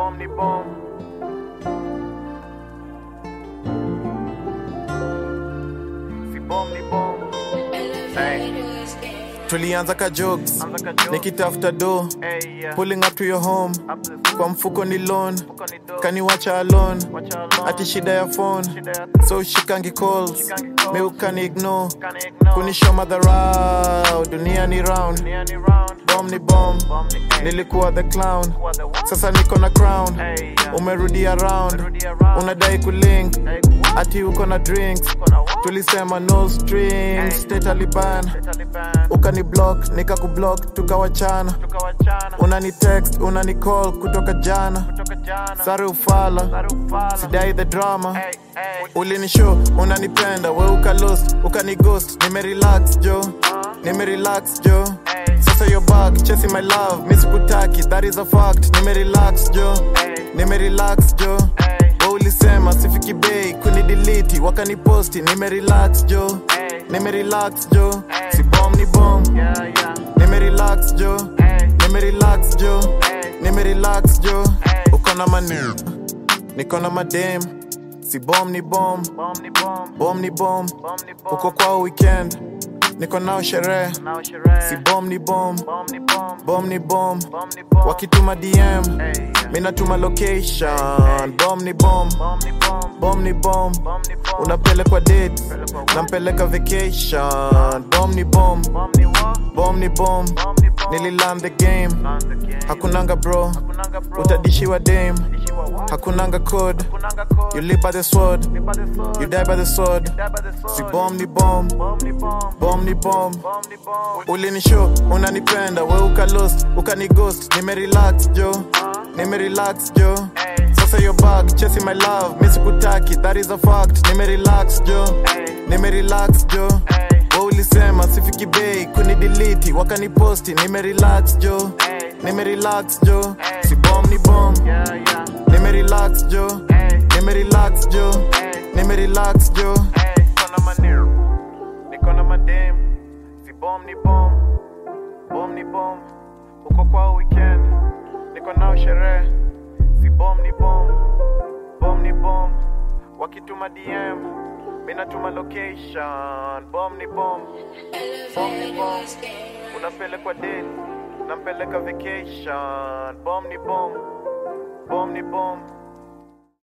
bomb ni bomb. Si bomb ni bomb. Hey. tulianza ka jokes Anza ka joke. nikitafuta do Hey, yeah. pulling up to your home Up to the kwa mfuko ni loan Fuko ni dope. kaniwacha alone Watch her alone. ati shida ya phone Shida ya so shikangi calls Shikangi calls. me ukani ignore Can't ignore. kunisho madharau dunia ni round Nia ni round. bom ni bom Bomb ni hey. nilikuwa the clown Kuwa the one. sasa niko na crown Hey, yeah. umerudi around Umerudi around. unadai kulink Hey, what? ati uko na drinks Uko na what? tulisema no strings Hey. stay taliban Taliban. ukani block nikakublock tukawachana Tukawachana. unani text unani call kutoka jana Kutoka jana. sare ufala Sarufala. sidai the drama Hey, hey. ulinishow unanipenda we ukalost ukanighost nimerelax jo nimerelax jo Hey. sasa yo back chasing my love misikutaki that is a fact nimerelax jo Hey. nimerelax jo Hey. we ulisema sifiki bei kunidiliti wakaniposti nimerelax jo Hey. nimerelax jo Hey. si bom ni bom Yeah, yeah. nimerelax jo Hey. nimerelax jo Hey. nimerelax jo Hey. uko na mani niko na madem si bom ni bom Bomb ni bomb. bom ni bom Bomb ni bomb. uko kwao weekend niko nao sherehe Now sherehe. si bom ni bom Bomb ni bomb. bom ni bom Bomb ni bomb. wakituma dm Hey, yeah. minatuma location bom ni bom Bomb ni bomb. bom ni bom Bomb ni bomb. unapelekwa date Pelekwa wapi? nampeleka vacation bom ni bom Bomb ni what? bom ni bom Bomb ni bomb. nililand the game Land the game. hakunanga bro Hakunanga bro. utadishiwa dame Dishiwa what? hakunanga code Hakunanga code. you live by the sword Live by the sword. you die by the sword Die by the sword. si bom ni bom Bomb ni bomb. bom ni bom Bomb ni bomb. ulinishow unanipenda we ukalost ukanighost nimerelax jo nimerelax jo Hey. sasa yo back chasing my love misikutaki that is a fact nimerelax jo Hey. nimerelax jo Hey. we ulisema sifiki bei kunidiliti wakaniposti nimerelax jo Hey. nimerelax jo Hey. si bom ni bom Yeah, yeah. nimerelax jo Hey. nimerelax jo Hey. nimerelax jo Hey. Niko na manero. Niko na madem. Si bomb ni bomb. Bomb ni bomb. Uko kwao weekend. Niko nao sherehe. Si bomb ni bomb. Bomb ni bomb. Wakituma DM. Minatuma location. Bomb ni bomb. Bomb ni bomb. Unapelekwa date. Nampeleka vacation. Bomb ni bomb. Bomb ni bomb.